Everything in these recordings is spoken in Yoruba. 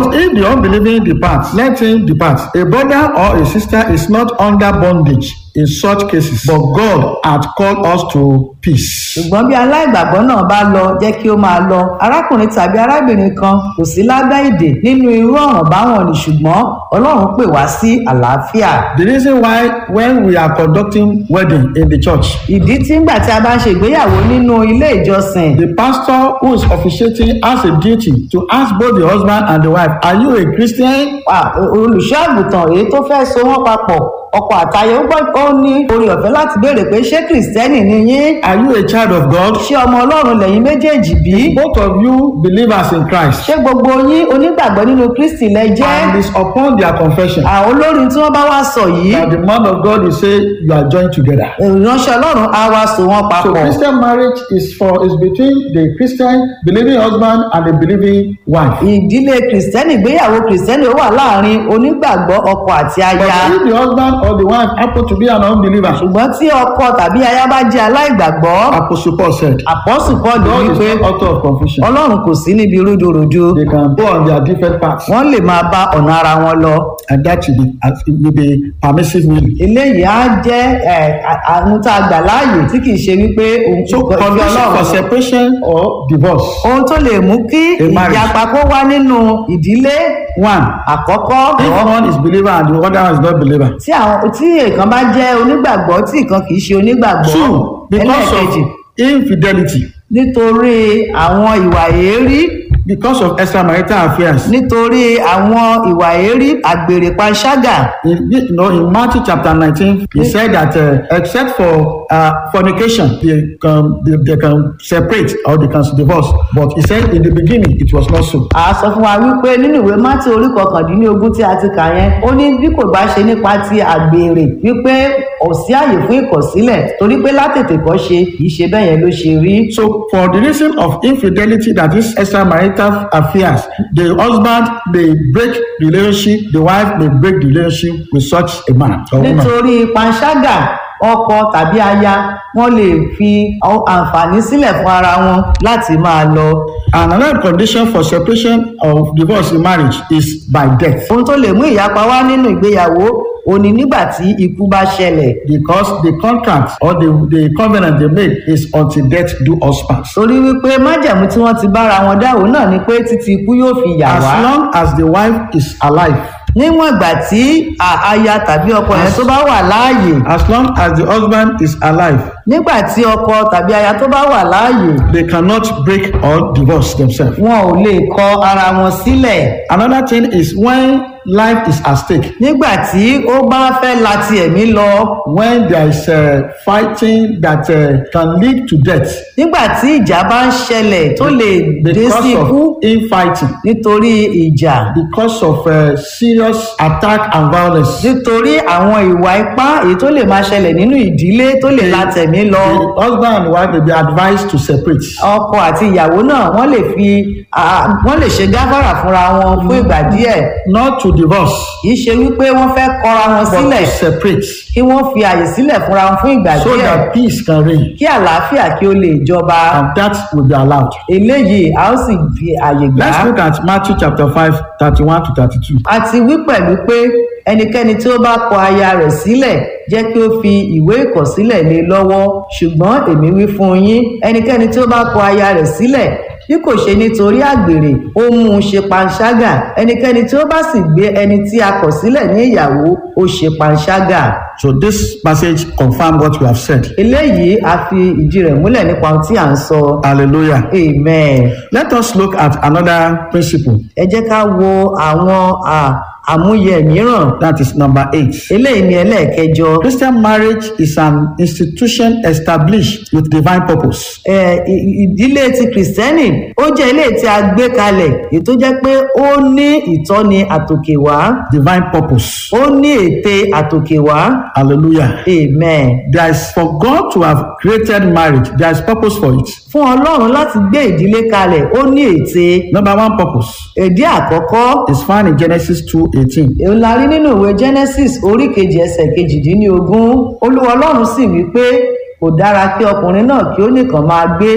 But if the unbelieving departs, let him depart. A brother or a sister is not under bondage in such cases, but God hath called us to peace. ṣùgbọ́n bí aláìgbàgbọ́ náà bá lọ jẹ́ kí ó máa lọ arákùnrin tàbí arábìnrin kan kò sí lábẹ́ ìdè nínú irú ọ̀ràn báwọn ni ṣùgbọ́n ọlọ́run pè wá sí àlàáfíà The reason why when we are conducting wedding in the church, ìdí tí ńgbà tí a bá ń ṣe ìgbéyàwó nínú ilé ìjọsìn the pastor who is officiating has a duty to ask both the husband and the wife, are you a Christian? Ah, olùṣọ́ àgùntàn èyí tó fẹ́ so wọ́n papọ̀ ọkọ àtayọ ó gbọ́ ó ní orí ọ̀fẹ́ láti béèrè pé ṣé kìrìsìtẹ́nì ni yín Are you a child of God? ṣé ọmọ ọlọ́run lẹ́yìn méjèèjì bí Both of you believers in Christ. ṣé gbogbo yín onígbàgbọ́ nínú kristi lẹ jẹ́ And it's upon their confession àwọn olórin tí wọ́n bá wá sọ yìí that the man of God will say you are joined together. ìránṣẹ́ ọlọ́run á wá so wọ́n So papọ̀ Christian marriage is for is between the Christian believing husband and the believing wife. ìdílé kìrìsìtẹ́nì ìgbéyàwó kìrìsìtẹ́nì ó wà láàrin onígbàgbọ́ ọkọ àti But aya if the husband or the wife happen to be an unbeliever, ṣùgbọ́n tí ọkọ tàbí aya bá jẹ́ aláìgbàgbọ́ Apostle Paul said, àpọ́sù pọ́ọ̀lù God is wípé not author of confusion. ọlọ́run kò sí níbi rúdurùdu They can go on their different paths, wọ́n lè máa bá ọ̀nà ara wọn lọ and that will be, it will be permissive will. eléyìí á jẹ́ ẹ̀, à- àwọn tá a gbà láàyè tí kì í ṣe wípé òun So kò fi condition for ọlọ́run separation or divorce. ohun tó lè mú kí A marriage. ìyapa kó wá nínú ìdílé One, àkọ́kọ́ if one is believer and the other one is not believer. tí àwọn tí èèkan bá jẹ́ onígbàgbọ́ tí ìkan kì í ṣe onígbàgbọ́ Two, because ẹlẹ́ẹ̀kejì of infidelity, nítorí àwọn ìwà èérí because of extramarital affairs. nítorí àwọn ìwà èérí àgbèrè panṣágà In, you know, in Matthew chapter 19, he said that uh, except for uh, fornication, they can, they, they can separate or they can divorce. But he said in the beginning, it was not so. a sọ fún wa wípé nínú ìwé mátí orí kọkàndínlógún tí a ti kà yẹn ó ní bí kò bá ṣe nípa ti àgbèrè wípé ò sí àyè fún ìkọ̀sílẹ̀ torí pé látètè kọ́ ṣe kì í ṣe bẹ́ẹ̀ yẹn ló ṣe rí So, for the reason of infidelity, that is extramarital affairs, the husband may break the relationship, the wife may break the relationship with such a man or woman. nítorí panṣágà ọkọ tàbí aya wọn lè fi ọ- àǹfààní sílẹ̀ fún ara wọn láti máa lọ And another condition for separation of divorce in marriage is by death. ohun tó lè mú ìyapa wá nínú ìgbéyàwó òní nígbà tí ikú bá ṣẹlẹ̀ Because the contract or the, the covenant they made is until death do us part. torí wípé májẹ̀mú tí wọ́n ti bára wọn dáwọ́ náà ni pé títí ikú yóò fi yà As wá long as the wife is alive, níwọ̀n ìgbà tí a- aya tàbí ọkọ yẹn tó bá wà láàyè as long as the husband is alive, nígbà tí ọkọ tàbí aya tó bá wà láàyè they cannot break or divorce themselves. wọn ò lè kọ ara wọn sílẹ̀ Another thing is when life is at stake, nígbà tí ó bá fẹ́ la ti ẹ̀mí lọ when there is uh, fighting that uh, can lead to death nígbà tí ìjà bá ń ṣẹlẹ̀ tó lè dé sí because ikú of infighting, nítorí ìjà because of uh, serious attack and violence. nítorí àwọn ìwà ipá èyí tó lè máa ṣẹlẹ̀ nínú ìdílé tó lè la tẹ̀mí lọ The husband and wife may be advised to separate. ọkọ àti ìyàwó náà wọ́n lè fi à- wọ́n lè ṣe gáfárà fúnra wọn fún ìgbà díẹ̀ Not to divorce, kì í ṣe wípé wọ́n fẹ́ kọra wọn but sílẹ̀ to separate kí wọ́n fi àyè sílẹ̀ fúnra wọn fún ìgbà so díẹ̀ that peace can reign. kí àlàáfíà kí ó lè jọba And that will be allowed. eléyìí a ó sì fi àyè gbà Let's á look at Matthew chapter 5, 31 to 32. a ti wí pẹ̀lú pé ẹnikẹ́ni tí ó bá kọ aya rẹ̀ sílẹ̀ jẹ́ kí ó fi ìwé ìkọ̀sílẹ̀ lé lọ́wọ́ ṣùgbọ́n èmi wí fún yín ẹnikẹ́ni tí ó bá kọ aya rẹ̀ sílẹ̀ bí kò ṣe nítorí àgbèrè ó mú un ṣe panṣágà ẹnikẹ́ni tí ó bá sì gbé ẹni tí a kọ̀ sílẹ̀ ní ìyàwó ó ṣe panṣágà So this passage confirm what we have said. eléyìí a fi ìdí rẹ̀ múlẹ̀ nípa ohun tí à ń sọ Hallelujah. amen Let us look at another principle. ẹ jẹ́ ká wo àwọn à, àmúyẹ mìíràn That is number eight. eléyìí ni ẹlẹ́ẹ̀kẹjọ Christian marriage is an institution established with divine purpose. ẹ, ì- ìdílé ti kìrìsìtẹ́nì ó jẹ́ ilé tí a gbé kalẹ̀ èyí tó jẹ́ pé ó ní ìtọ́ni àtòkèwá Divine purpose. ó ní ète àtòkèwá Hallelujah. amen There is for God to have created marriage, there is purpose for it. fún ọlọ́run láti gbé ìdílé kalẹ̀ ó ní ète Number one purpose èdè àkọ́kọ́ is found in Genesis 2:18. èyí la rí nínú ìwé genesis orí kejì ẹsẹ̀ kejìdínlógún olúwa ọlọ́run sì wí pé kò dára kí ọkùnrin náà kí ó nìkan máa gbé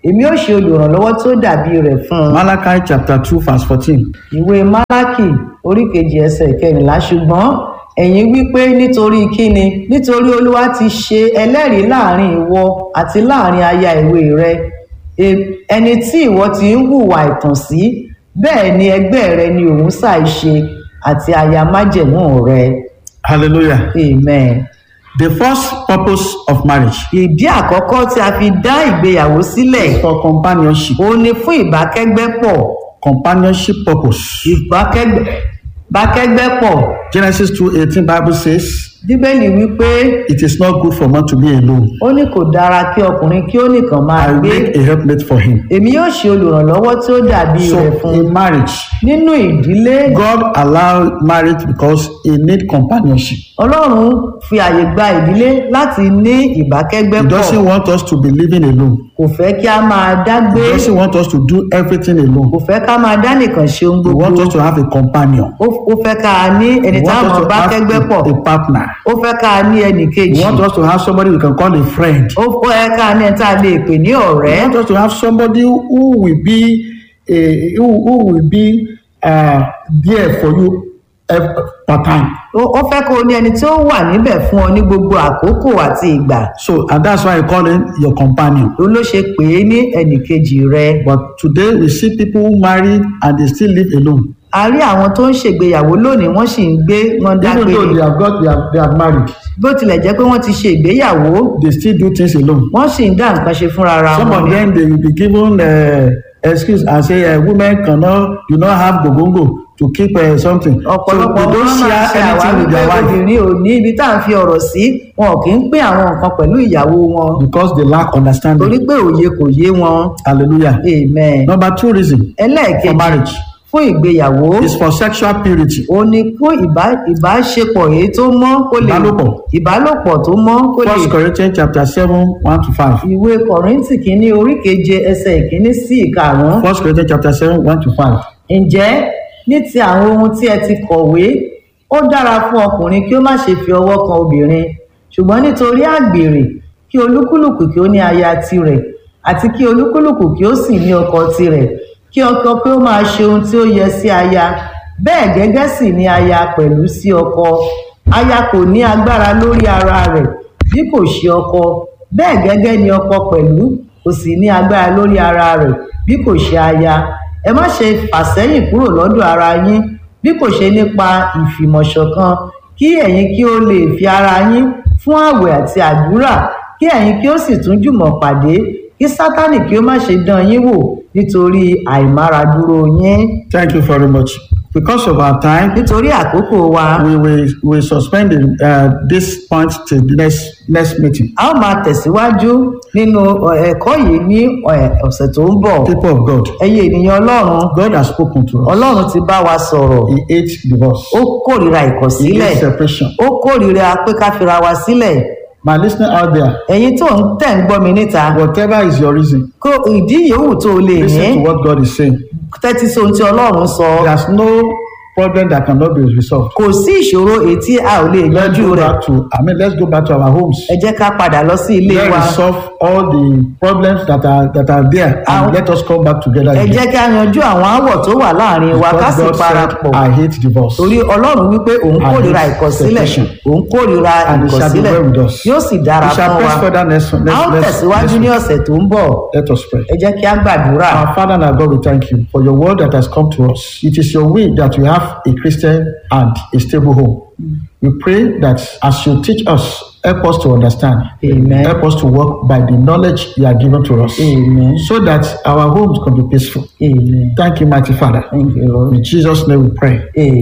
èmi ó ṣe olùrànlọ́wọ́ tó dàbí rẹ̀ fún un. Malachi chapter 2 verse 14. ìwé málákì orí kejì ẹsẹ̀ kẹrìnlá ṣùgbọ́n ẹ̀yin wípé nítorí kíni nítorí olúwa ti ṣe ẹlẹ́rìí láàrin ìwọ àti láàrin aya ìwé rẹ E- ẹni tí ìwọ ti ń hùwà ìtàn sí bẹ́ẹ̀ ni ẹgbẹ́ rẹ ni òun ṣàìṣe àti aya májẹ̀mú rẹ Hallelujah. amen. The first purpose of marriage ìdí àkọ́kọ́ tí a fi dá ìgbéyàwó sílẹ̀ is for companionship. ó ní fún ìbákẹ́gbẹ́pọ̀ Companionship purpose. ìbákẹ́gbẹ́ ìbákẹ́gbẹ́pọ̀ Genesis 2:18 Bible says, bíbélì wípé "It is not good for man to be alone. ó ní kò dára kí ọkùnrin kí ó nìkan máa I will gbé make a helpmate for him." èmi yóò ṣe olùrànlọ́wọ́ tí ó dàbí rẹ̀ So fún in marriage, nínú ìdílé God allowed marriage because he need companionship. ọlọ́run fi àyè gba ìdílé láti ní He ìbákẹ́gbẹ́pọ̀ doesn't want us to be living alone. kò fẹ́ kí a máa dágbé He doesn't want us to do everything alone. kò fẹ́ ká máa dá nìkan ṣe ohun He gbogbo wants us to have a companion. ó ó fẹ́ ká a ní ẹni He tá a wants mọ̀ us to bá have kẹ́gbẹ́pọ̀ a, a partner. ó fẹ́ ká a ní ẹnì He kejì wants us to have somebody we can call a friend. ó fẹ́ ká a ní ẹni tá a lè pè ní He ọ̀rẹ́ wants us to have somebody who will be a, who, who will be uh, there for you ev- per time. ó ó fẹ́ kó o ní ẹni tí ó wà níbẹ̀ fún ọ ní gbogbo àkókò àti ìgbà So and that's why I call him your companion. ló ló ṣe pè é ní ẹnì kejì rẹ But today we see people who marry and they still live alone. a rí àwọn tó ń ṣègbéyàwó lónìí wọ́n sì ń gbé wọn Even dágbére though they have got they have, they have married, bó tilẹ̀ jẹ́ pé wọ́n ti ṣe ìgbéyàwó they still do things alone. wọ́n sì ń dá nǹkan ṣe fúnra ara Some wọn of ni them they will be given uh, excuse and say uh, women cannot do not have gogongo to keep uh, something. So ọ̀pọ̀lọpọ̀ they wọn don't máa share ṣe àwárí anything with pé their wife obìnrin ò ní ibi tá à ń fi ọ̀rọ̀ sí wọn ò kì í pín àwọn nǹkan pẹ̀lú ìyàwó wọn because they lack understanding. torí pé òye kò yé wọn Hallelujah. amen Number two reason for ẹlẹ́ẹ̀kejì marriage fún ìgbéyàwó is for sexual purity. ó ní fún ìbá- ìbáṣepọ̀ èyí tó mọ́ kó lè Ìbálòpọ̀. ìbálòpọ̀ tó mọ́ kó lè First Corinthians chapter seven one to five. ìwé kọ̀ríntì kínní orí keje ẹsẹ̀ ìkíní sí ìkarùn-ún First Corinthians chapter seven one to five. ǹjẹ́ ní ti àwọn ohun tí ẹ ti kọ̀wé ó dára fún ọkùnrin kí ó má ṣe fi ọwọ́ kan obìnrin ṣùgbọ́n nítorí àgbèrè kí olúkúlùkù kí ó ní aya tirẹ̀ àti kí olúkúlùkù kí ó sì ní ọkọ tirẹ̀ kí ọkọ kí ó máa ṣe ohun tí ó yẹ sí aya bẹ́ẹ̀ gẹ́gẹ́ sì ni aya pẹ̀lú sí ọkọ aya kò ní agbára lórí ara rẹ̀ bí kò ṣe ọkọ bẹ́ẹ̀ gẹ́gẹ́ ni ọkọ pẹ̀lú kò sì ní agbára lórí ara rẹ̀ bí kò ṣe aya ẹ má ṣe fàsẹ́yìn kúrò lọ́dọ̀ ara yín bí kò ṣe nípa ìfìmọ̀ṣọ̀kan kí ẹ̀yin kí ó lè fi ara yín fún àwẹ̀ àti àdúrà kí ẹ̀yin kí ó sì tún jùmọ̀ pàdé kí sátánì kí ó má ṣe dán yín wò nítorí àìmáradúró yín Thank you very much. Because of our time, nítorí àkókò wa we will we suspend uh, this point till the next next meeting. a ó máa tẹ̀síwájú nínú ọ̀, ẹ̀kọ́ yìí ní ọ̀, ọ̀sẹ̀ tó ń bọ̀ People of God, ẹ̀yin ènìyàn ọlọ́run God has spoken to us. ọlọ́run ti bá wa sọ̀rọ̀ He hates divorce. ó kórìíra He ìkọ̀sílẹ̀ hates separation. ó kórìíra pé ká fira wa sílẹ̀ My listener out there, ẹ̀yin tó ń tẹ̀ ń gbọ́ mi níta whatever is your reason, kó ìdí yòówù tó o lè ní listen to what God is saying. tẹ́tí sí ohun tí ọlọ́run sọ There's no problem that cannot be resolved. kò sí ìṣòro èyí tí a ò lè Let's yanjú go rẹ̀ back to I mean let's go back to our homes. ẹ jẹ́ ká padà lọ sí ilé Let's wa resolve all the problems that are that are there and Our- let us come back together ẹ again. jẹ́ ká yanjú àwọn aáwọ̀ tó wà láàrin wa ká Because sì God said, parapọ̀ I hate divorce. torí ọlọ́run wípé òun I kórìíra hate ìkọ̀sílẹ̀ separation. òun kórìíra And it shall be ìkọ̀sílẹ̀ well with us. yóò sì dára We shall fún wa press further next a ó next next, tẹ̀síwájú ní next ọ̀sẹ̀ tó ń bọ̀ Let us pray. ẹ jẹ́ kí á gbàdúrà Our Father and our God, we thank you for your word that has come to us. It is your will that we have a Christian and a stable home. We pray that as you teach us, help us to understand. Amen. Help us to walk by the knowledge you are given to us. Amen. So that our homes can be peaceful. amen Thank you, mighty Father. thank you lord In Jesus' name we pray.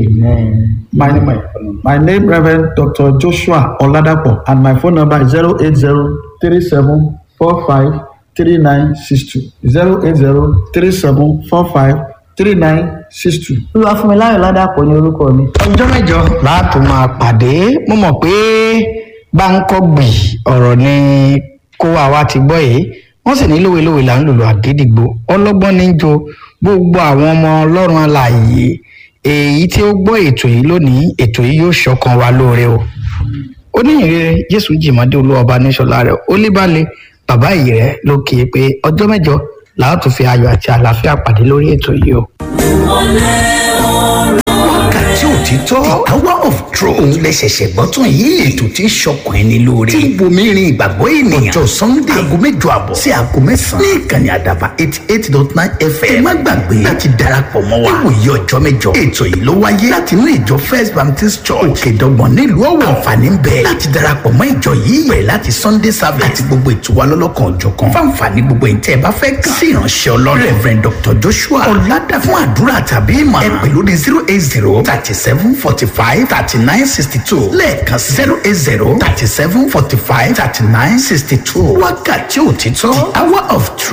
amen. My, my name Reverend Dr. Joshua Oladapo and my phone number is 08037453962. 08037453962. olúwafúnmiláyọ̀ ládàpọ̀ ní orúkọ mi. ọjọ́ mẹ́jọ láti máa pàdé mo mọ̀ pé gbáǹkọ́gbì ọ̀rọ̀ ni kó wa wá ti gbọ́ yìí wọ́n sì ní lówelówe là ń lòlò àgídìgbò ọlọ́gbọ́n ní jo gbogbo àwọn ọmọ ọlọ́run alààyè èyí tí ó gbọ́ ètò yìí lónìí ètò yìí yóò ṣọkan wa lóore o oníyìnrere jésù jìmọ́dé olúwọba níṣọlá rẹ̀ ó lébàlẹ̀ bàbá yìí rẹ̀ ló kì í pé ọjọ́ mẹ́jọ làá tún fi ayọ̀ àti àlàáfíà pàdé lórí ètò yìí o. wákàtí òtítọ́ the hour of truth òun lè ṣẹ̀ṣẹ̀ gbọ́ tán yìí ètò tí ń ṣọkàn ẹni lóore tí ń bomi rin ìgbàgbọ́ ènìyàn ọjọ́ sunday aago mẹ́jọ àbọ̀ sí aago mẹ́sàn-án ní ìkànnì àdàbà eighty eight dot nine fm ẹ má gbàgbé láti darapọ̀ mọ́ wa níwòye ọjọ́ mẹ́jọ ètò yìí ló wáyé láti inú ìjọ first baptist church òkèdọ́gbọ̀n nílùú ọ̀wọ̀ àǹfààní ń bẹ láti darapọ̀ mọ́ ìjọ yìí bẹ̀rẹ̀ láti sunday service àti gbogbo ètò wa lọ́lọ́kan òjọ̀kan fáǹfààní gbogbo ìtẹ́ ẹ bá fẹ́ kàn sí ìránṣẹ́ ọlọ́run reverend dr joshua ọ̀làdà fún àdúrà tàbí ìmọ̀ ẹ pè lórí zero eight zero thirty seven forty five thirty nine sixty two lẹ́ẹ̀kan zero eight zero thirty seven forty five thirty nine sixty two wákàtí òtítọ́ the hour of truth